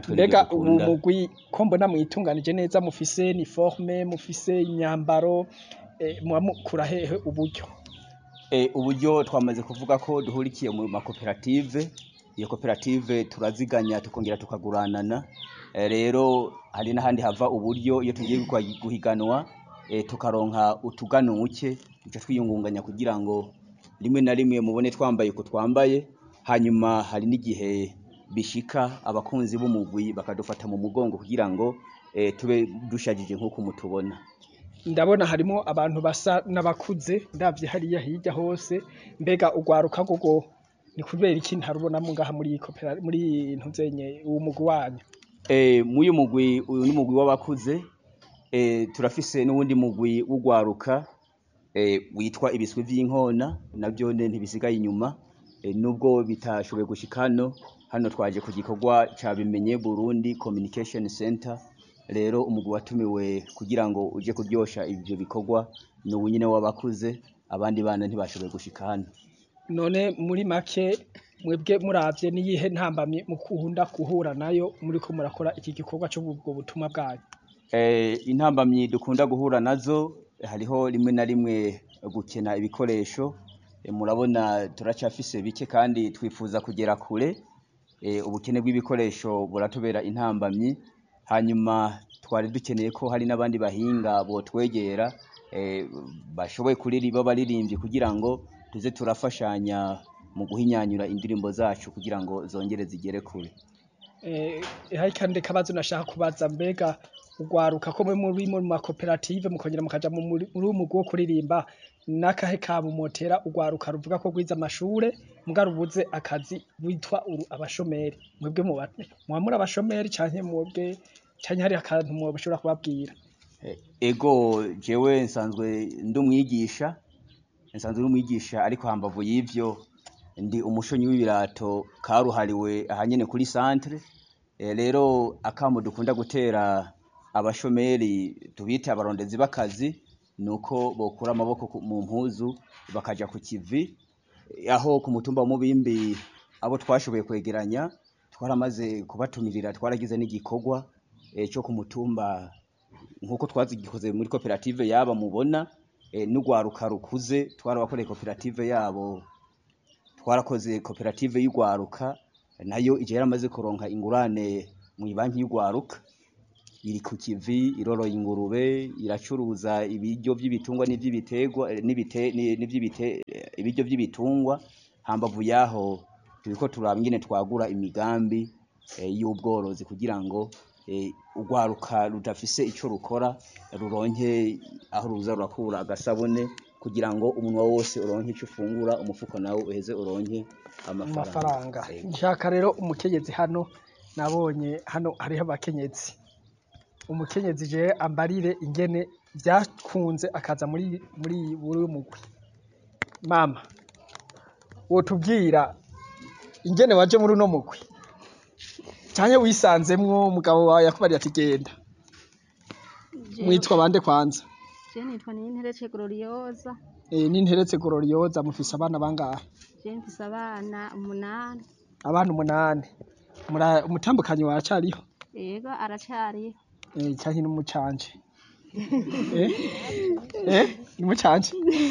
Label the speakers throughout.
Speaker 1: natwe
Speaker 2: mbega
Speaker 1: nibyo
Speaker 2: ubu
Speaker 1: dukunda.
Speaker 2: mugwi ko mbona mwitunganije neza mufise uniforme mufise imyambaro eh, muba mukura hehe uburyo
Speaker 1: Eh, uburyo twamaze kuvuga ko duhurikiye mu makoperative iyo koperative turaziganya tukongera tukaguranana Eh, rero hari n'ahandi hava uburyo iyo tugiye gukwa- guhiganwa eh, tukaronka utuganuke duca twiyungunganya kugira ngo rimwe na rimwe mubone twambaye uko twambaye hanyuma hari n'igihe bishika abakunzi b'umugwi bakadufata mu mugongo kugira ngo eh, tube dushajije nk'uko mutubona
Speaker 2: ndabona harimo abantu basa n'abakuze ndavye hariya hirya hose mbega ugwaruka gogo ni kubera iki ntarubonamo ngaha muri iyi kopera muri ntuzenye uwo mugwi wanyu
Speaker 1: Eh, muyu mugwi uyu ni mugwi w'abakuze eh, turafise n'uwundi mugwi w'ugwaruka eh, witwa ibiswi vy'inkona navyo ne ntibisigaye inyuma eh, nubwo bitashoboye gushika hano hano twaje ku gikorwa ca bimenye Burundi Communication Center rero umugwi watumiwe kugira ngo uje kuryosha ivyo bikorwa ni uwu nyene w'abakuze abandi bana ntibashoboye gushika hano
Speaker 2: none muri make mwebwe muravye niyihe ntambamye mukunda guhura nayo muriko murakora iki gikorwa c'ubwo butumwa bwanyu
Speaker 1: Eh, intambamyi dukunda guhura nazo hariho rimwe na rimwe gukena ibikoresho Eh, murabona turacafise bike kandi twifuza kugera kure Eh, ubukene bw'ibikoresho buratubera intambamyi hanyuma twari dukeneye ko hari n'abandi bahinga botwegera eh, bashoboye kuririmba baririmbyi kugira ngo tuze turafashanya mu guhinyanyura indirimbo zacu kugira ngo zongere zigere kure
Speaker 2: Eh, hari kandi kabazo nashaka kubaza mbega ugwaruka ko mwe muri mu makoperative mukongera mukaja mu muri muri uwo mugwi wo kuririmba nakahe kabo motera ugwaruka ruvuga ko gwiza amashure muga rubuze akazi witwa uru abashomeri mwebwe muba muba muri abashomeri canke mwebwe canke hari akantu mwoshobora kubabwira
Speaker 1: Eh, ego jewe nsanzwe ndi umwigisha nsanzwe ndi umwigisha ariko hambavu y'ivyo ndi umushonyi w'ibirato karuhariwe ahanyene kuri centre Eh, rero akamo dukunda gutera abashomeri tubite abarondezi b'akazi nuko bokura amaboko ku- mu mpuzu bakaja ku kivi Eh, aho ku mutumba wa Mubimbi abo twashoboye kwegeranya twaramaze kubatumirira twaragize n'igikorwa eh, cyo ku mutumba nkuko twazigikoze muri koperative yaba mubona eh, n'ugwaruka rukuze twarabakoreye koperative yabo twarakoze koperative y'ugwaruka nayo ije yaramaze kuronka ingurane mu banki y'ugwaruka iri ku kivi iroroye ingurube iracuruza ibiryo by'ibitungwa n'ivy'ibiterwa eh, n'ibite ni- n'ivy'ibite eh, ibiryo by'ibitungwa hambavu yaho turiko turaba ingene twagura imigambi eh, y'ubworozi kugira ngo eh, urwaruka rudafise ico rukora ruronke aho ruza rurakura agasabune kugira ngo umunwa wose uronke ico ufungura umufuko nawe uheze uronke amafaranga
Speaker 2: amafaranga
Speaker 1: Ego.
Speaker 2: nshaka rero umukenyezi hano nabonye hano hariho abakenyezi umukenyezi je ambarire ingene vyakunze akaza muri muri buri mugwi mama wotubwira ingene waje muri uno mugwi canke wisanzemwo umugabo wawe yakubariye ati genda mwitwa bande kwanza
Speaker 3: Je nitwa Ninterece Gloriosa,
Speaker 2: e, n'interetse gororiyoza mufise abana bangahe
Speaker 3: je mfise abana umunani,
Speaker 2: abana umunani Mura- umutambukanyi waracariho
Speaker 3: yego aracariho.
Speaker 2: Eh, canke n'umucanje eh eh umucanje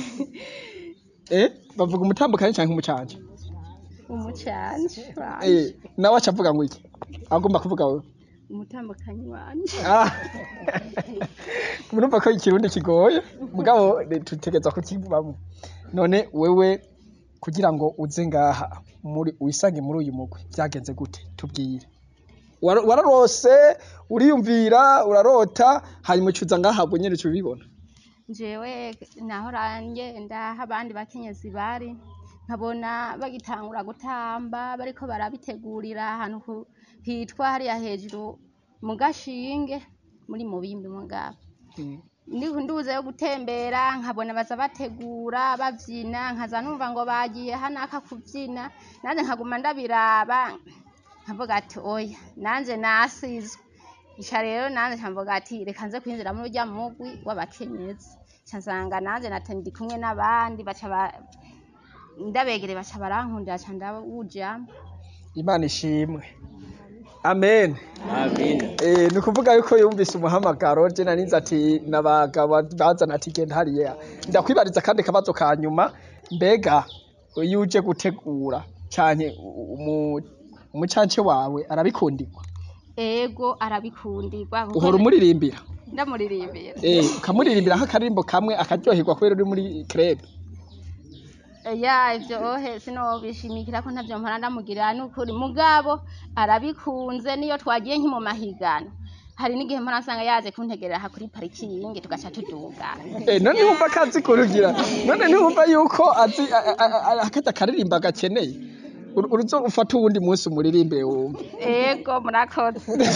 Speaker 2: eh bavuga umutambukanyi canke umucanje
Speaker 3: Umucanje
Speaker 2: eh
Speaker 3: wanje,
Speaker 2: nawe acavuga ngo iki agomba kuvuga wewe
Speaker 3: umutambukanyi wanje.
Speaker 2: ah murumva ko ikirundi kigoye mugabo eh, tutegeza kukivamo none wewe kugira ngo uze ngaha muri wisange muri uyu mugwi vyagenze gute tubwire Wara- wararose uriyumvira urarota hanyuma ucuza ngaha bwo nyene ubibona
Speaker 3: Jewe naho rangenda aho abandi bakenyezi bari, nkabona bagitangura gutamba bariko barabitegurira ahantu ku- hitwa hariya hejuru mu gashinge muri mubimbi mugabo. Ndi- nduze yo gutembera nkabona baza bategura bavyina nkaza numva ngo bagiye hanaka kuvyina nanje nkaguma ndabiraba nkavuga ati oya nanje nasizwe ica rero nanje nkavuga ati reka nze kwinjira muri urya mugwi w'abakenyezi ca nsanga nanje nata ndi kumwe n'abandi baca ba- ndabegere baca barankundira ca ndawujamwo
Speaker 2: imana ishimwe amen
Speaker 1: Amen.
Speaker 2: Eh, ni ukuvuga yuko yumvise umuhamagaro je narinze ati nabagabo bazana ati genda hariya ndakwibariza kandi akabazo ka nyuma mbega iyo uje gutegura canke umu- umucance wawe arabikundirwa
Speaker 3: ego arabikundirwa kuko
Speaker 2: uhora umuririmbira
Speaker 3: ndamuririmbira
Speaker 2: eh ukamuririmbira nk'akaririmbo kamwe akaryoherwa kubera uri muri krebe
Speaker 3: ya ivyo ohe sinobishimikira ko ntavyo mpora ndamugirira n'ukuri mugabo arabikunze niyo twagiye nki mu mahigano hari n'igihe mpora nsanga yaje kuntegerera aha kuri parikingi tugaca tuduga
Speaker 2: Eh, none wumva ko azi kurugira none ntiwumva yuko azi a- a- a- akaza akaririmba gakeneye Ur- uruzo ufata uwundi munsi umuririmbire wumve
Speaker 3: ego murakoze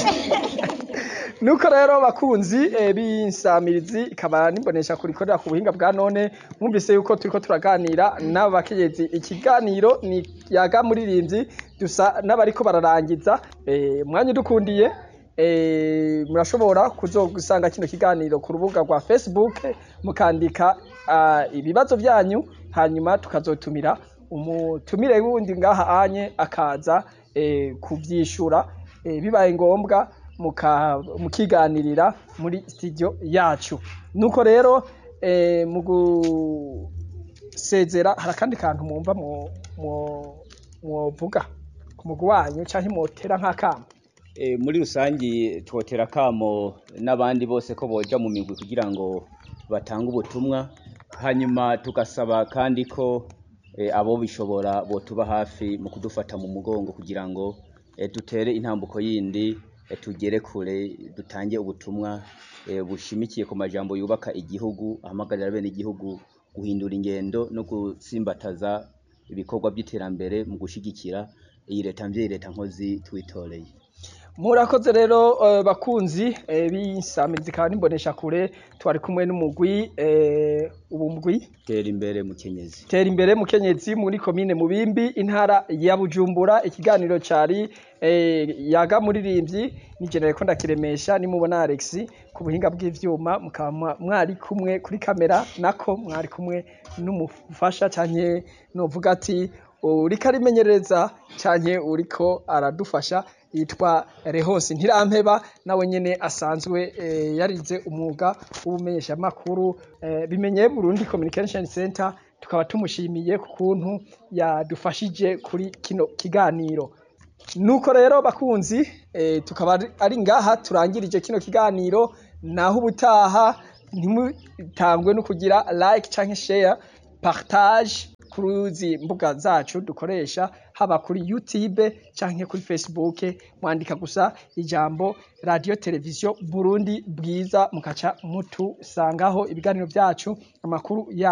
Speaker 2: nuko rero bakunzi eh, b'insamirizi ikaba nimbonesha kurikorera ku buhinga bwa none mwumvise yuko turiko turaganira n'abakenyezi ikiganiro ni yaga muririmbyi dusa n'abariko bararangiza eh, mwanya udukundiye eh, murashobora kuzogusanga kino kiganiro ku rubuga rwa facebook mukandika ah, ibibazo vyanyu hanyuma tukazotumira umutumire wundi ngaha anye akaza eh, kuvyishura eh, bibaye ngombwa muka- mukiganirira muri studio yacu nuko rero eh, mu gusezera hari akandi kantu mwumva mwo- mwo- mwovuga ku mugwi wanyu canke mwotera nk'akamo
Speaker 1: E, muri rusangi twotera akamo n'abandi bose ko boja mu migwi kugira ngo batange ubutumwa hanyuma tugasaba kandi ko e, abo bishobora botuba hafi mu kudufata mu mugongo kugira ngo e, dutere intambuko yindi e, tugere kure dutange ubutumwa e, bushimikiye ku majambo yubaka igihugu ahamagarira bene igihugu guhindura ingendo no gutsimbataza ibikorwa by'iterambere mu gushigikira iyi leta mvyeyi leta nkozi twitoreye
Speaker 2: murakoze rero eh, bakunzi eh, b'insamirizi ikaba nimbonesha kure twari kumwe n'umugwi eh, ubu mugwi
Speaker 1: tera imbere mukenyezi
Speaker 2: tera imbere mukenyezi muri komine mubimbi intara ya bujumbura ikiganiro cari eh, yaga muririmbyi ni jenere ko ndakiremesha nimubona alex ku buhinga bw'ivyuma mukaba mwa- mwari kumwe kuri kamera nako mwari kumwe n'umufasha canke novuga ati uriko arimenyereza canke uriko aradufasha yitwa Rehonsi Ntirampeba nawe nyene asanzwe eh, yarize umwuga w'ubumenyeshamakuru eh, bimenye Burundi Communication Center tukaba tumushimiye ku kuntu yadufashije kuri kino kiganiro nuko rero bakunzi eh, tukaba ari- ari ngaha turangirije kino kiganiro naho ubutaha ntimutangwe no kugira like canke share partage kuri izi mbuga zacu dukoresha haba kuri youtube canke kuri facebook mwandika gusa ijambo radio televiziyo burundi bwiza mukaca mutusangaho ibiganiro vyacu amakuru ya